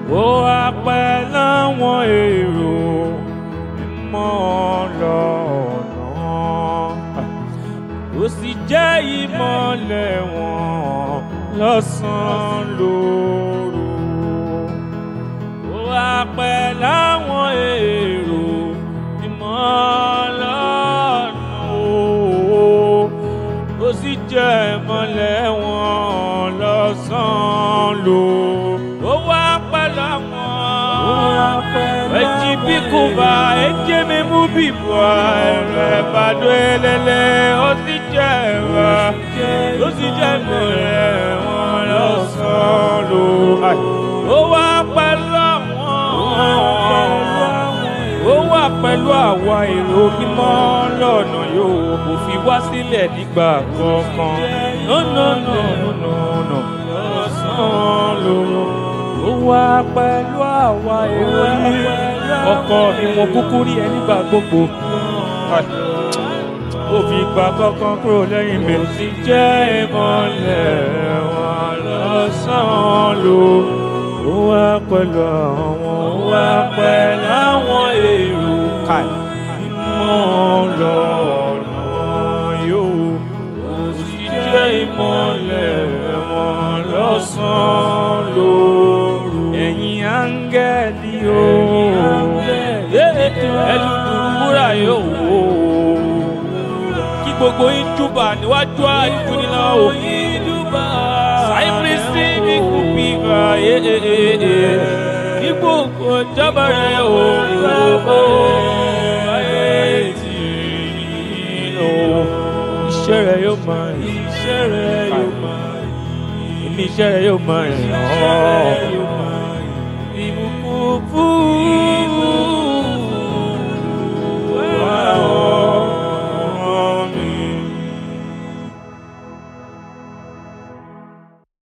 ó wá pẹ́ láwọn èrò mímọ́ lọ́nà ó sì jẹ́ ìmọ̀lẹ̀ wọn lọ́sàn-án lóru ó wá pẹ́ láwọn èrò mímọ́ lọ́nà ó sì jẹ́ ìmọ̀lẹ̀ wọn lọ́sàn-án lóru ó wá pẹ́ láwọn eji bikuba eje memu bibua ẹrẹ bàdó ẹlẹlẹ ó sì jẹ ẹwà ó sì jẹ mọlẹ wọn lọsàn ló ó wá pẹ̀lú àwọn ó wà pẹ̀lú àwa èrò mímọ́ lọ́nà yóò kò fi wá sílẹ̀ nígbà kankan nọ́nọ́nọ́nọ́nọ́ lọ́sàn ló ó wá pẹ̀lú àwa èrò yìí ọkọ mi mo kúkú rí ẹ nígbà gbogbo ó fi gba kankan kúrò lẹ́yìn mi sì jẹ́ ìmọ̀lẹ̀ wọn lọ́sàn-án ló ó wá pẹ̀lú àwọn ó wá pẹ̀lú àwọn èrò ìmọ̀ lọ́nà yóò ó sì jẹ́ ìmọ̀lẹ̀ wọn lọ́sàn-án lóru ẹ̀yin áńgẹ́lì o ẹlùdùrúwúrà yóò wò ó kí gbogbo yín júbà níwájú àjùnilá o sáyẹ́pìrìsì ní kùpìgà ní gbogbo jábàrẹ̀ o ayé tì í lọ iṣẹ́ rẹ̀ yóò máa iṣẹ́ rẹ̀ yóò máa èmi iṣẹ́ rẹ̀ yóò máa rìn ọ́ ìbùkún fún